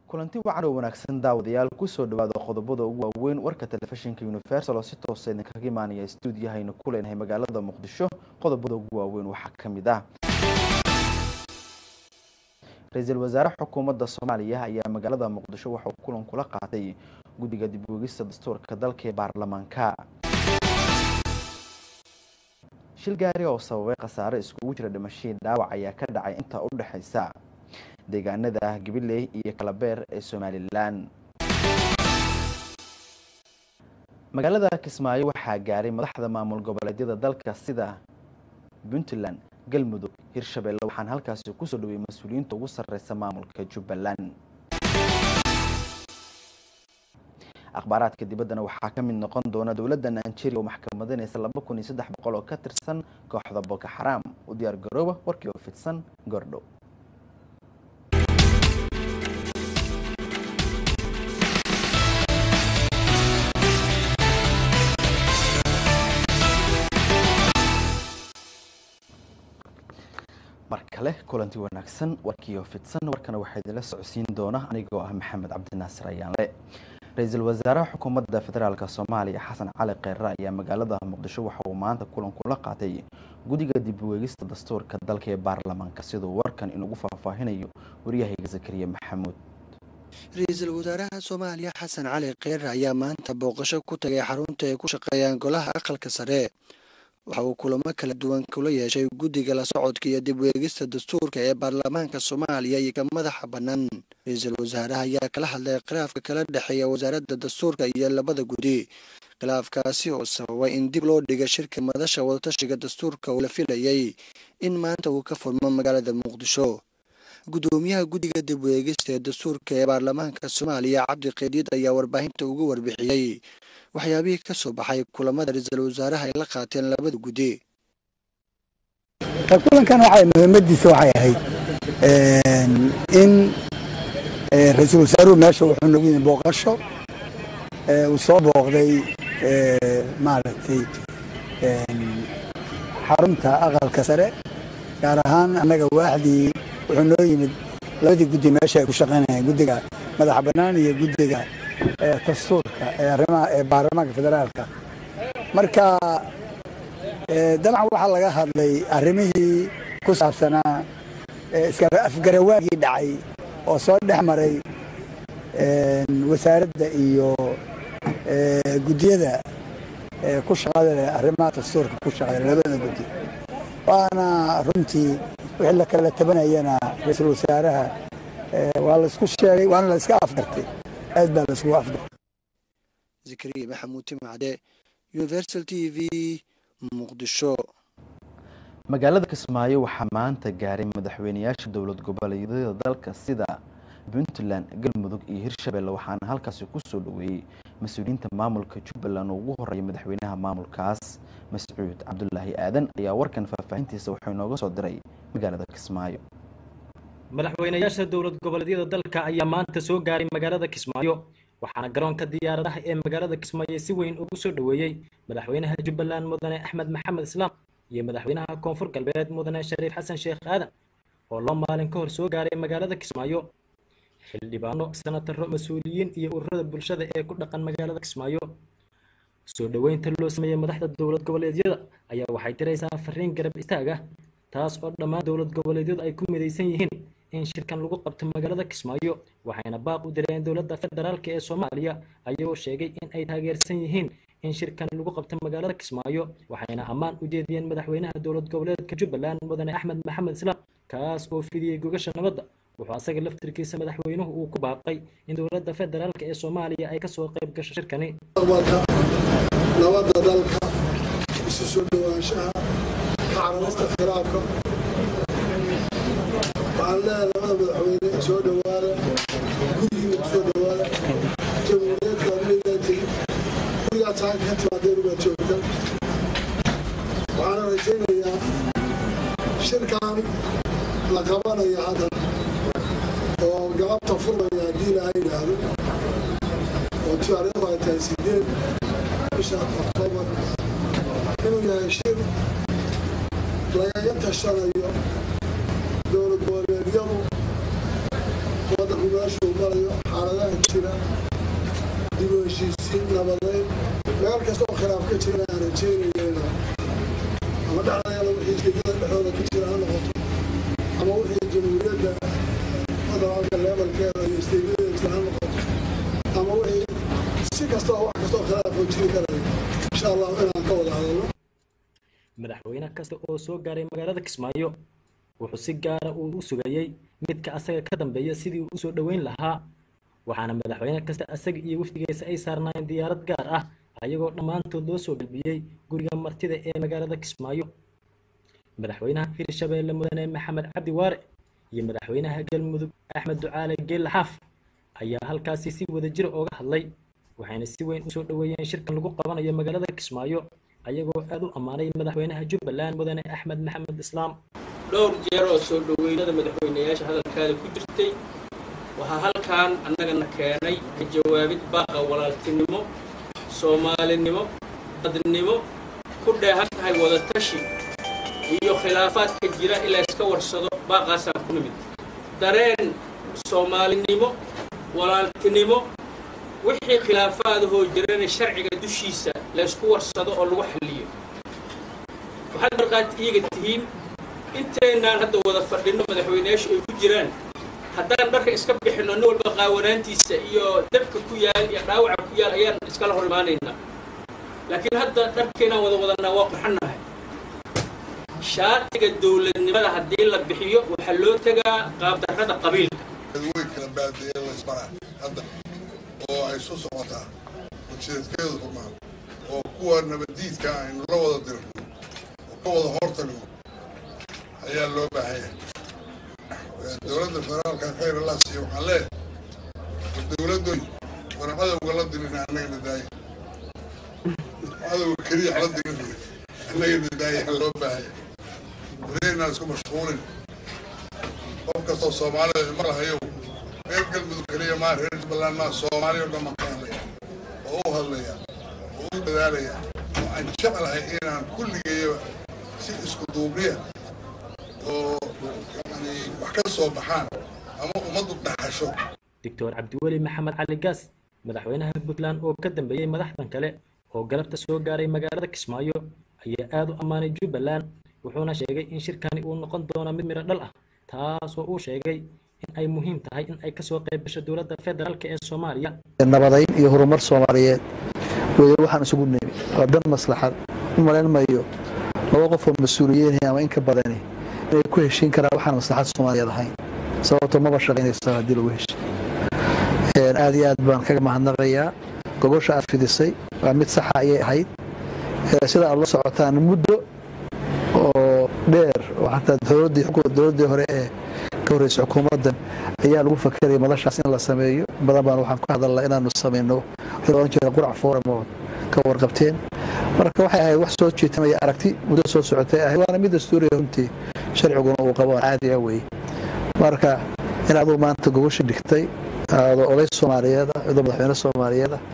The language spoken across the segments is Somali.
kulanti wacan oo wanaagsan daawadayaal kusoo dhawaada qodobada ugu waaweyn warka telefishinka universal oo si toosa idinkaga imaanaya stuudiyahaynu ku leenahay magaalada muqdisho qodobada ugu waaweyn waxaa ka mid ah ra-iisul wasaare xukuumadda soomaaliya ayaa magaalada muqdisho waxauu kulan kula qaatay guddiga dib uegista dastuurka dalka ee baarlamaanka shil gaari oo sababay khasaare iskugu jira dhimashadii dhaawac ayaa ka dhacay intaa u dhexaysa deegaanada gabiley iyo kalabeer ee somalilan magaalada kismaayo waxaa gaaray madaxda maamul goboleedyada dalka sida puntland galmudug hirshabelle waxaana halkaasi kusoo dhawey mas-uuliyiinta ugu sarreysa maamulka jubbaland akhbaaraadka dibaddana waxaa ka mid noqon doona dowladda nigeria oo maxkamadanaysa laba kun iyo saddex boqol oo ka tirsan kooxda boko xaraam u diyaar garooba warkii oo fidsan goordhow mar kale kulanti wanaagsan warkiioo fidsan warkana waxaa idinla socodsiin doona anigoo ah maxamed cabdinaasir ayaanle ra-iisul wasaaraha xukuumadda federaalk soomaaliya xasan cali kheyre ayaa magaalada muqdisho waxa uu maanta kulan kula qaatay guddiga dib ueegista dastuurka dalka ee baarlamaanka siduu warkan inugu faahfaahinayo waryahayga zakariya maxamuud ra-iisul wasaaraha soomaaliya xasan cali kheyre ayaa maanta booqasho ku tagay xarunta ay ku shaqeeyaan golaha aqalka sare waxa uu kulamo kala duwan kula yeeshay guddiga la socodka iyo dib weegista dastuurka ee baarlamaanka soomaaliya iyo ka madaxa bannaan ra-iisul wasaaraha ayaa kala hadlay khilaafka kala dhexeeya wasaaradda dastuurka iyo labada guddi khilaafkaasi oo sababay in dib loo dhiga shirka madasha wadatashiga dastuurka uu la filayay in maanta uu ka furmo magaalada muqdisho guddoomiyaha guddiga dib weegista ee dastuurka ee baarlamaanka soomaaliya cabdi qeydiid ayaa warbaahinta ugu warbixiyey waxyaabihii ka soo baxay kulamada ra-iisul wasaaraha ay la qaateen labada guddi kulankan waxay muhiimadiisa waxay ahayd in ra-iisul wasaaruhu meesha wuxuu nagu yimi booqasho uu soo booqday maaragtay xarunta aqalka sare gaar ahaan annaga waaxdii wuxuu noo yimid labadii guddi meesha ay ku shaqaynayaan guddiga madaxa bannaan iyo guddiga dastuurka ee arrimaha ee baarlamaanka federaalka marka dabcan waxaa laga hadlay arrimihii ku saabsanaa afgarawaagii dhacay oo soo dhex maray wasaaradda iyo guddiyada ku shaqada leh arrimaha dastuurka ku shaqada labada guddi waana runtii wixii la kala tabanayana ra-iisul wasaaraha waa laisku sheegay waana la iska afgartay aad baa laiskugu afgartay zakariya maxamuud timacde universal t v muqdisho magaalada kismaayo waxaa maanta gaaray madaxweyneyaasha dowlad goboleedyada dalka sida puntland galmudug iyo hirshabelle waxaana halkaasi kusoo dhaweeyey mas-uuliyiinta maamulka jubbaland oo ugu horeeya madaxweynaha maamulkaas mascuud cabdulaahi aadan ayaa warkan faahfaahintiisa wuxuu inooga soo diray magaalada kismaayo madaxweyneyaasha dowlad goboleedyada dalka ayaa maanta soo gaaray magaalada kismaayo waxaana garoonka diyaaradaha ee magaalada kismaayo si weyn ugu soo dhoweeyey madaxweynaha jubbaland mudane axmed maxamed islaam iyo madaxweynaha koonfur galbeed mudane shariif xasan sheekh aadan oo loo maalin ka hor soo gaaray magaalada kismaayo xildhibaano sanataro mas-uuliyiin iyo ururada bulshada ee ku dhaqan magaalada kismaayo soo dhoweynta loo sameeyey madaxda dowlad goboleedyada ayaa waxay diraysaa fariin garab istaag ah taas oo dhammaan dowlad goboleedyadu ay ku midaysan yihiin in shirkan lagu qabto magaalada kismaayo waxayna baaq u direen dowladda federaalk ee soomaaliya ayagoo sheegay in ay taageersan yihiin in shirkan lagu qabto magaalada kismaayo waxayna ammaan u jeediyeen madaxweynaha dowlad goboleedka jubbaland mudane axmed maxamed islaam kaas oo fidiyey gogasha nabadda wuxuu asaga laftirkiisa madaxweynuhu uu ku baaqay in dowladda federaalk ee soomaaliya ay kasoo qayb gasho shirkani nabadda dalka isu soo dhowaanshaha kacararista khilaafka waxaan leeyahay labada madaxweyne soo dhowaada gurigiina ku soo dhowaada jamhuuriyadka midaan tegin gurigaad saaka ka timaadeen ubaad joogta waxaana rajaynayaa shirkan la qabanaya hadda oo galabta furmaya haddii laha yidhaahdo oo taariikhdu ay tahay sideed bisha oktoobar inuu yahay shir lagaga tashanayo dowlad goboleedyadu waddanku meeshuu marayo jirana aan rajeynayna ama dhexdayada wixii jeedada dhexdooda ku jira ha noqoto ama wixii jamhuuriyadda federaalka leebalkeeda iyo isteydadeeda ha noqoto ama wixii si kastoo wax kastoo khilaafoo jiri karaya insha allahu inaan ka wada hadalno madaxweyne kasta oo soo gaaray magaalada kismaayo wuxuu si gaara uu u sugayey midka asaga ka dambeeya sidii uu usoo dhoweyn lahaa waxaana madaxweyne kasta asaga iyo wafdigiisa ay saarnaayeen diyaarad gaar ah ayagoo dhammaantood loo soo galbiyey guriga martida ee magaalada kismaayo madaxweynaha hirshabeelle mudane maxamed cabdi waare iyo madaxweynaha galmudug axmed ducaale geelle xaaf ayaa halkaasi si wadajira ooga hadlay waxayna si weyn usoo dhoweeyeen shirkan lagu qabanayo magaalada kismaayo ayagoo aad u ammaanay madaxweynaha jubbaland mudane axmed maxamed islaam dhowr jeer oo soo dhoweynada madaxweynayaasha hadalkaada ku jirtay waxaa halkan annagana keenay ka jawaabid baaqa walaaltinimo soomaalinimo dadnimo ku dheehan tahay wadatashi iyo khilaafaadka jira in la iska warsado baaqaasaan ku nimid dareen soomaalinimo walaaltinimo wixii khilaafaadahoo jirana sharciga dushiisa la ysku warsado oo lagu xalliyo waxaad markaad iiga tihiin inteennaan hadda wada fadhinno madaxweynayaashu ay ku jiraan haddaan dharka iska bixinno nin walba qaawanaantiisa iyo dabka ku yaal iyo dhaawaca ku yaal ayaan iskala hor imaanaynaa laakiin hadda dharkeenaan wada wadanaa waa qurxannahay shaatiga dowladnimada haddii la bixiyo waxaa loo tegaa qaabdarrada qabiilka way kala baadiyeen laysmara hadda oo ay soo socotaa ujeedkeedu rumaan oo kuwa nabadiidka aynu la wada dirno oo ka wada hortagno ayaa loo baahanya dowladda federaalka khayr allah siiyo waxaan leeyahay dowladdoy wana cadowga la dirin annagana daaya cadowga keliya la dirin annagana daaya loo baahanya wareynaan isku mashquulin qof kastoo soomaalida ima lahayow reer galmudug keliya maa reer jubbaland maa soomaali oo dhan baan ka hadlaya oo u hadlaya oo u dadaalaya oo aan jeclahay inaan kulligayaba si isku duubriya oo yani wax ka soo baxaan ama ummaddu dhaxasho doctor cabdiweli maxamed cali gaas madaxweynaha puntland oo ka dambeeyey madaxdan kale oo galabta soo gaaray magaalada kismaayo ayaa aad u ammaanay jubbaland wuxuuna sheegay in shirkani uu noqon doono mid midho dhal ah taasoo uu sheegay in ay muhiim tahay in ay kasoo qayb gasho dowladda federaalk ee soomaaliya nabadayn iyo horumar soomaaliyeed weye waxaan isugu nimi waa dan maslaxad u malayn mayo laba qof oo mas-uuliyiin ama in ka badani inay ku heshiin karaan waxaan maslaxad soomaaliyeed ahayn sababto maba shaqaynaysa haddii lagu heshiy aad iyo aad baan kaga mahadnaqayaa gogosha aad fidisay waa mid saxa ayay ahayd sida aad la socotaan muddo oo dheer oo xataa dowladdii hore ee ka horreysay xukuumaddan ayaa lagu fakeraya madashaas in la sameeyo badan baan waxaan ku hadalnaa inaanu samayno wixii ohan jira qurac forum oo ka warqabteen marka waxay ahayd wax soo jiitamaya aragti muddo soo socotay ahayd waana mid dastuuriya runtii sharciguna uu qabo aan caadi ah weeye marka in aduu maanta gogosha dhigtay adoo oday soomaaliyeed ah adoo madaxweyne soomaaliyeed ah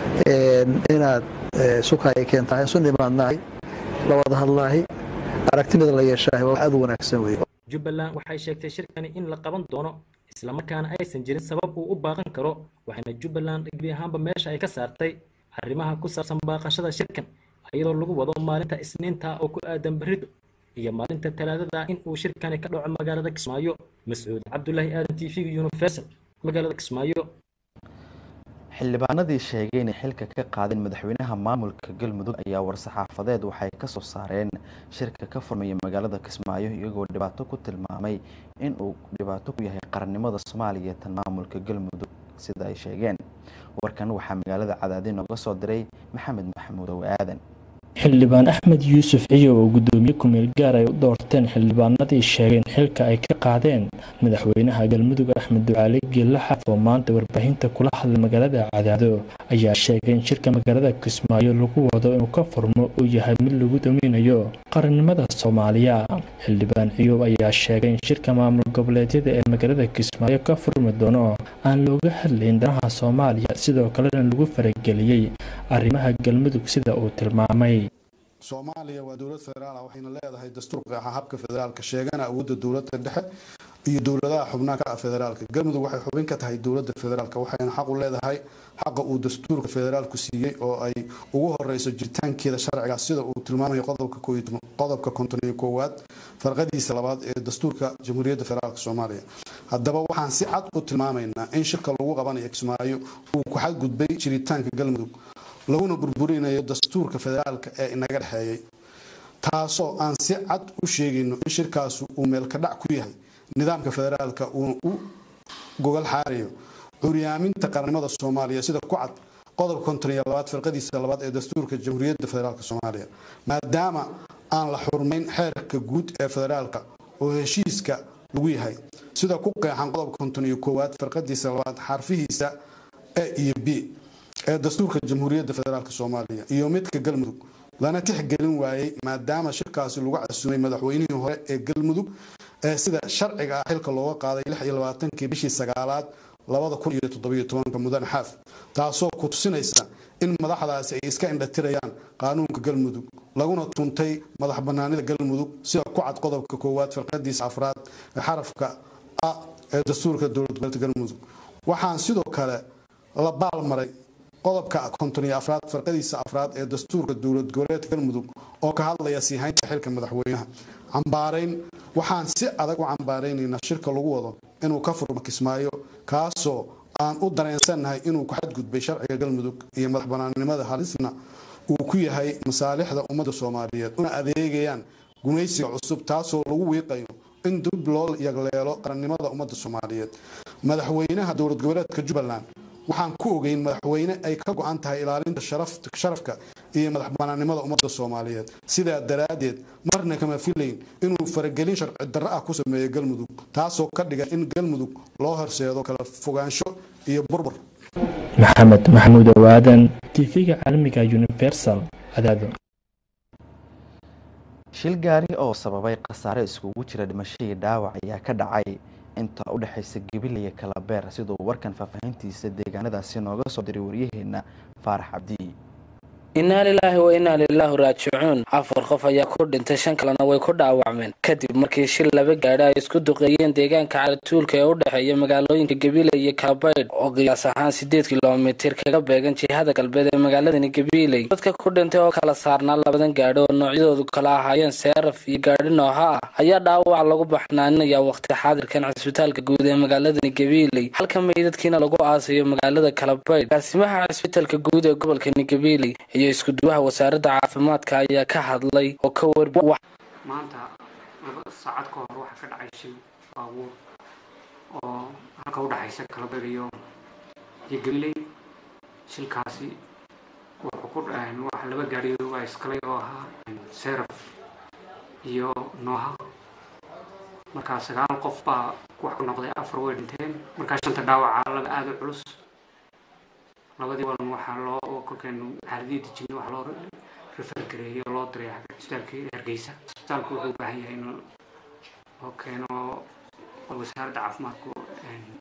inaad sukaya keentahay isu nimaadnahay la wada hadlaahay aragtimida la yeeshahay waa wax aad u wanaagsan weeye jubbaland waxay sheegtay shirkani in la qaban doono islamarkaana aysan jirin sabab uu u baaqan karo waxayna jubbaland gebi ahaanba meesha ay ka saartay arrimaha ku saabsan baaqashada shirkan iyadoo lagu wado maalinta isniinta oo ku aadan berrido iyo maalinta talaadada in uu shirkani ka dhaco magaalada kismaayo mascuud cabdulaahi aadan t v universal magaalada kismaayo xildhibaanadii sheegay inay xilka ka qaadeen madaxweynaha maamulka galmudug ayaa war-saxaafadeed waxay ka soo saareen shirka ka furmaya magaalada kismaayo iyagoo dhibaato ku tilmaamay in uu dhibaato ku yahay qarannimada soomaaliya tan maamulka galmudug sida ay sheegeen warkan waxaa magaalada cadaadi nooga soo diray maxamed maxamuud ow aadan xildhibaan axmed yuusuf ciyow oo guddoomiye ku-meel gaar ay u doorteen xildhibaanadii sheegeen xilka ay ka qaadeen madaxweynaha galmudug axmed ducaale geelle xaf oo maanta warbaahinta kula hadlay magaalada cadaado ayaa sheegay in shirka magaalada kismaayo lagu wado inuu ka furmo uu yahay mid lagu daminayo qarannimada soomaaliya xildhibaan ciyow ayaa sheegay in shirka maamul goboleedyada ee magaalada kismaayo ka furmi doono aan looga hadlayn danaha soomaaliya sidoo kalena lagu farageliyey arrimaha galmudug sida uu tilmaamay soomaaliya waa dowlad federaal ah waxayna leedahay dastuur qeexa habka federaalka sheegana awoodda dowladda dhexe iyo dowladaha xubnaha ka ah federaalka galmudug waxay xubin ka tahay dowladda federaalka waxayna xaq u leedahay xaqa uu dastuurka federaalku siiyey oo ay ugu horeyso jiritaankeeda sharciga sida uu tilmaamayo qodobka konton iyo koowaad farqadiisa labaad ee dastuurka jamhuuriyadda federaalk soomaaliya haddaba waxaan si cad u tilmaamaynaa in shirka lagu qabanayo kismaayo uu ku xadgudbay jiritaanka galmudug laguna burburinayo dastuurka federaalka ee inaga dhexeeyay taasoo aan si cad u sheegayno in shirkaasu uu meelkadhac ku yahay nidaamka federaalka uuna u gogol xaarayo curyaaminta qarannimada soomaaliya sida ku cad qodobka konton iyo labaad firqadiisa labaad ee dastuurka jamhuuriyadda federaalk soomaaliya maadaama aan la xurmayn xeerka guud ee federaalka oo heshiiska lagu yahay sida ku qeexan qodobka konton iyo koowaad firqadiisa labaad xarfihiisa e iyo b ee dastuurka jamhuuriyadda federaalk soomaaliya iyo midka galmudug lana tixgelin waayey maadaama shirkaasi lagu casumay madaxweynihii hore ee galmudug ee sida sharciga ah xilka looga qaaday lix iyo labaatankii bishii sagaalaad labada kun iyo toddobiyo tobanka mudane xaaf taasoo ku tusinaysa in madaxdaasi ay iska indhatirayaan qaanuunka galmudug laguna tuntay madax banaanida galmudug sida ku cad qodobka koowaad firqadiisa afraad ee xarafka a ee dastuurka dowlad goboleedka galmudug waxaan sidoo kale la baalmaray qodobka konton iyo afraad farqadiisa afraad ee dastuurka dowlad goboleedka galmudug oo ka hadlaya siihaynta xilka madaxweynaha cambaarayn waxaan si adag u cambaaraynaynaa shirka lagu wado inuu ka furmo kismaayo kaasoo aan u dareensannahay inuu ku xadgudbay sharciga galmudug iyo madax banaannimada halisna uu ku yahay masaalixda ummadda soomaaliyeed una adeegayaan gumaysiga cusub taasoo lagu wiiqayo in dib loo yagleelo qarannimada ummadda soomaaliyeed madaxweynaha dowlad goboleedka jubbaland waxaan ku ogeyn madaxweyne ay ka go-an tahay ilaalinta sharafka iyo madax banaannimada ummadda soomaaliyeed sidaa daraaddeed marna kama filayn inuu faragelin sharci darro ah ku sameeyo galmudug taasoo ka dhigan in galmudug loo horseedo kala fogaansho iyo burbur maxamed maxamuud owaadan tv-ga caalamiga universal cadaado shil gaari oo sababay khasaare iskugu jira dhimashadii dhaawac ayaa ka dhacay inta u dhexaysa gabiley iyo kalabeer siduu warkan faahfaahintiisa deegaanadaasi nooga soo diray waryaheena faarax cabdi innaa lilaahi wa innaa lilaahi raajicuun afar qof ayaa ku dhintay shan kalena way ku dhaawacmeen kadib markii shil laba gaadhi ay isku duqeeyeen deegaanka caratuulka ee u dhexeeya magaalooyinka gabiiley iyo kalabaydh oo qiyaas ahaan sideed kilomitir kaga beegan jihada galbeed ee magaaladani gabiiley dadka ku dhintay oo kala saarnaa labadan gaadhi oo noocyadoodu kala ahaayeen seeraf iyo gaadhi nooha ah ayaa dhaawac lagu baxnaaninayaa waqti xaadirkan cisbitaalka guud ee magaaladani gabiiley halka meydadkiina lagu aasayo magaalada kalabaydh gaasimaha cisbitaalka guud ee gobolkani gabiiley iyo iskuduwaha wasaaradda caafimaadka ayaa ka hadlay oo ka warbi maanta laba saacad ka hor waxaa ka dhacay shil baabuur oo halka u dhexaysa kalabeer iyo iyo gabiley shilkaasi wuxuu ku waxa laba gaadhi waa iskalay oo ahaa seraf iyo nooha markaa sagaal qof baa wax ku noqday afar way dhinteen markaa shanta dhaawaca laba aada u culus labadii walan waxaa loo kolkeenu xaaladii dejinay waxaa loo rifar gareeyay oo loo diray cisbitaalkii hargeysa cisbitaalku wuxuu u baahan yahay in loo keeno wasaaradda caafimaadku